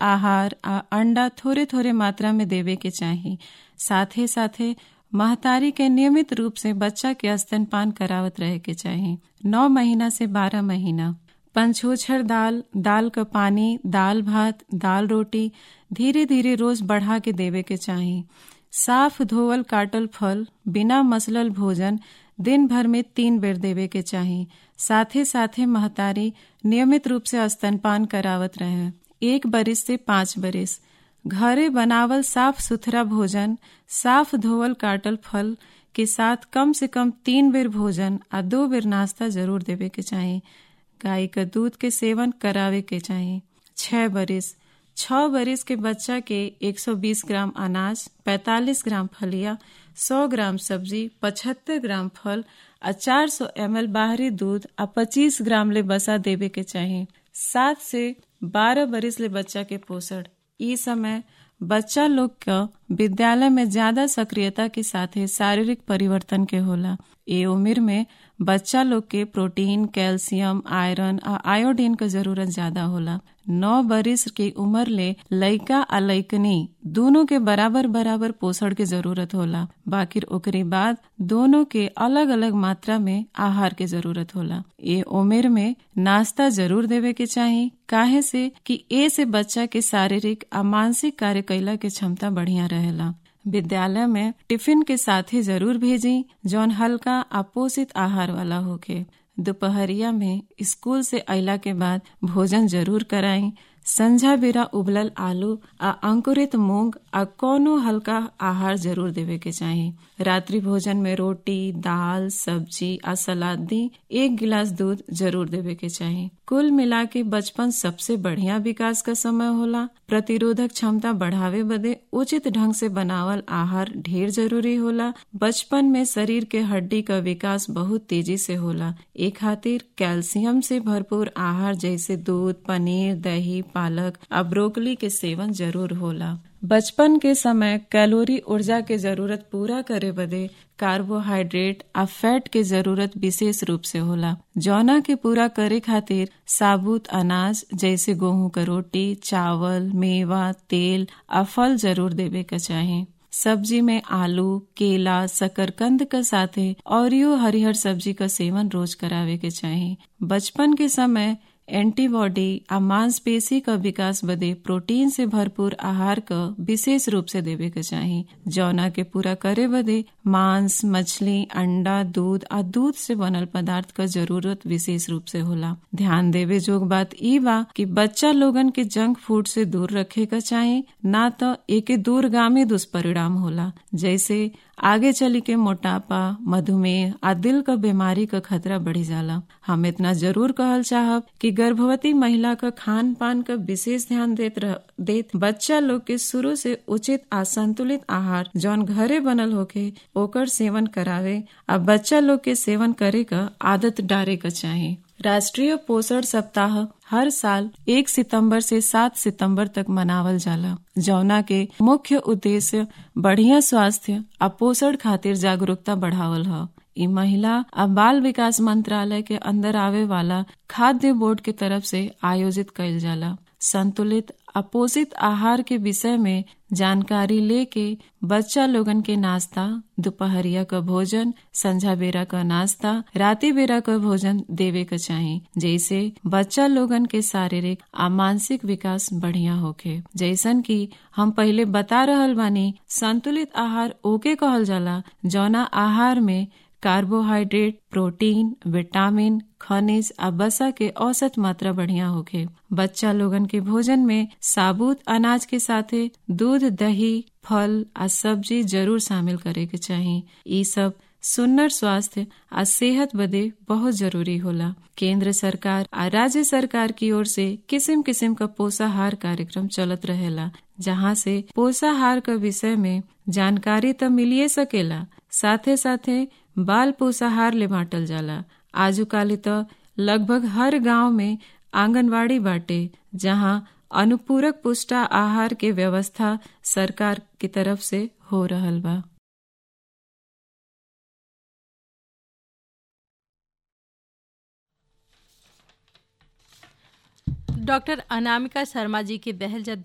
आहार आ अंडा थोड़े थोड़े मात्रा में देवे के चाही साथे साथे महतारी के नियमित रूप से बच्चा के स्तनपान करावत रहे के चाही नौ महीना से बारह महीना पंचोछर दाल दाल का पानी दाल भात दाल रोटी धीरे धीरे रोज बढ़ा के देवे के चाही साफ धोवल काटल फल बिना मसलल भोजन दिन भर में तीन बेर देवे के चाही साथे साथे महतारी नियमित रूप से स्तनपान करावत रहे एक बरिस से पाँच बरिस घरे बनावल साफ सुथरा भोजन साफ धोवल काटल फल के साथ कम से कम तीन बेर भोजन आ दो बेर नाश्ता जरूर देवे के चाही गाय का दूध के सेवन करावे के चाही छह बरिस छह बरिस के बच्चा के 120 ग्राम अनाज 45 ग्राम फलिया 100 ग्राम सब्जी 75 ग्राम फल आ 400 एम बाहरी दूध आ 25 ग्राम ले बसा देवे के चाही सात से बारह बरिस ले बच्चा के पोषण ई समय बच्चा लोग का विद्यालय में ज्यादा सक्रियता के साथे शारीरिक परिवर्तन के होला ए उम्र में बच्चा लोग के प्रोटीन कैल्शियम आयरन आ आयोडीन का जरूरत ज्यादा होला नौ बरिस के उम्र ले लइका आ लइकनी दोनों के बराबर बराबर पोषण के जरूरत होला बाकी ओकरे बाद दोनों के अलग अलग मात्रा में आहार के जरूरत होला ये उम्र में नाश्ता जरूर देवे के चाही काहे से कि ए से बच्चा के शारीरिक आ मानसिक कार्य कैला के क्षमता बढ़िया रहेला विद्यालय में टिफिन के साथे जरूर भेजी जौन हल्का आ पोषित आहार वाला होके दोपहरिया में स्कूल से अला के बाद भोजन जरूर कराई संझा बेरा उबलल आलू आ अंकुरित मूंग आ कोनो हल्का आहार जरूर देवे के चाही रात्रि भोजन में रोटी दाल सब्जी आ सलाद दी एक गिलास दूध जरूर देवे के चाही कुल मिला के बचपन सबसे बढ़िया विकास का समय होला प्रतिरोधक क्षमता बढ़ावे बदे उचित ढंग से बनावल आहार ढेर जरूरी होला बचपन में शरीर के हड्डी का विकास बहुत तेजी से होला ए खातिर कैल्शियम से भरपूर आहार जैसे दूध पनीर दही पालक आ ब्रोकली के सेवन जरूर होला बचपन के समय कैलोरी ऊर्जा के जरूरत पूरा करे बदे कार्बोहाइड्रेट आ फैट के जरूरत विशेष रूप से होला जौना के पूरा करे खातिर साबुत अनाज जैसे गेहूं का रोटी चावल मेवा तेल आ फल जरूर देवे के चाही सब्जी में आलू केला शकरकंद के साथे और हरिहर सब्जी का सेवन रोज करावे के चाही बचपन के समय एंटीबॉडी आ मांसपेशी का विकास बदे प्रोटीन से भरपूर आहार का विशेष रूप से देवे के चाही जौना के पूरा करे बदे मांस मछली अंडा दूध आ दूध से बनल पदार्थ का जरूरत विशेष रूप से होला ध्यान देवे जोग बात ई बा कि बच्चा लोगन के जंक फूड से दूर रखे का चाही ना तो एके दूरगामी दुष्परिणाम होला जैसे आगे चली के मोटापा मधुमेह आ दिल का बीमारी का खतरा बढ़ी जाला हम इतना जरूर कहल चाहब कि गर्भवती महिला का खान पान का विशेष ध्यान देत रह, देत बच्चा लोग के शुरू से उचित आ संतुलित आहार जौन घरे बनल होके ओकर सेवन करावे आ बच्चा लोग के सेवन करे का आदत डारे का चाही राष्ट्रीय पोषण सप्ताह हर साल एक सितंबर से सात सितंबर तक मनावल जाला जौना के मुख्य उद्देश्य बढ़िया स्वास्थ्य आ पोषण खातिर जागरूकता बढ़ावल ह इ महिला आ बाल विकास मंत्रालय के अंदर आवे वाला खाद्य बोर्ड के तरफ से आयोजित कइल जाला संतुलित अपोषित आहार के विषय में जानकारी लेके बच्चा लोगन के नाश्ता दोपहरिया का भोजन संझा बेरा का नाश्ता राती बेरा का भोजन देवे का चाही जैसे बच्चा लोगन के शारीरिक आ मानसिक विकास बढ़िया होखे जैसन कि हम पहले बता रहल बानी संतुलित आहार ओके कहल जाला जौना आहार में कार्बोहाइड्रेट प्रोटीन विटामिन खनिज आ बसा के औसत मात्रा बढ़िया होखे बच्चा लोगन के भोजन में साबुत अनाज के साथे दूध दही फल आ सब्जी जरूर शामिल करे के चाही ई सब सुन्नर स्वास्थ्य आ सेहत बदे बहुत जरूरी होला केंद्र सरकार आ राज्य सरकार की ओर से किस्म किस्म का पोषाहार कार्यक्रम चलत रहेला जहाँ से पोषाहार का विषय में जानकारी तो मिलिए सकेला साथे साथे बाल पोषाहार ले बांटल जाला आजुकाली तो लगभग हर गांव में आंगनवाड़ी बाटे जहां अनुपूरक पुष्टा आहार के व्यवस्था सरकार की तरफ से हो रहल बा डॉक्टर अनामिका शर्मा जी के बहल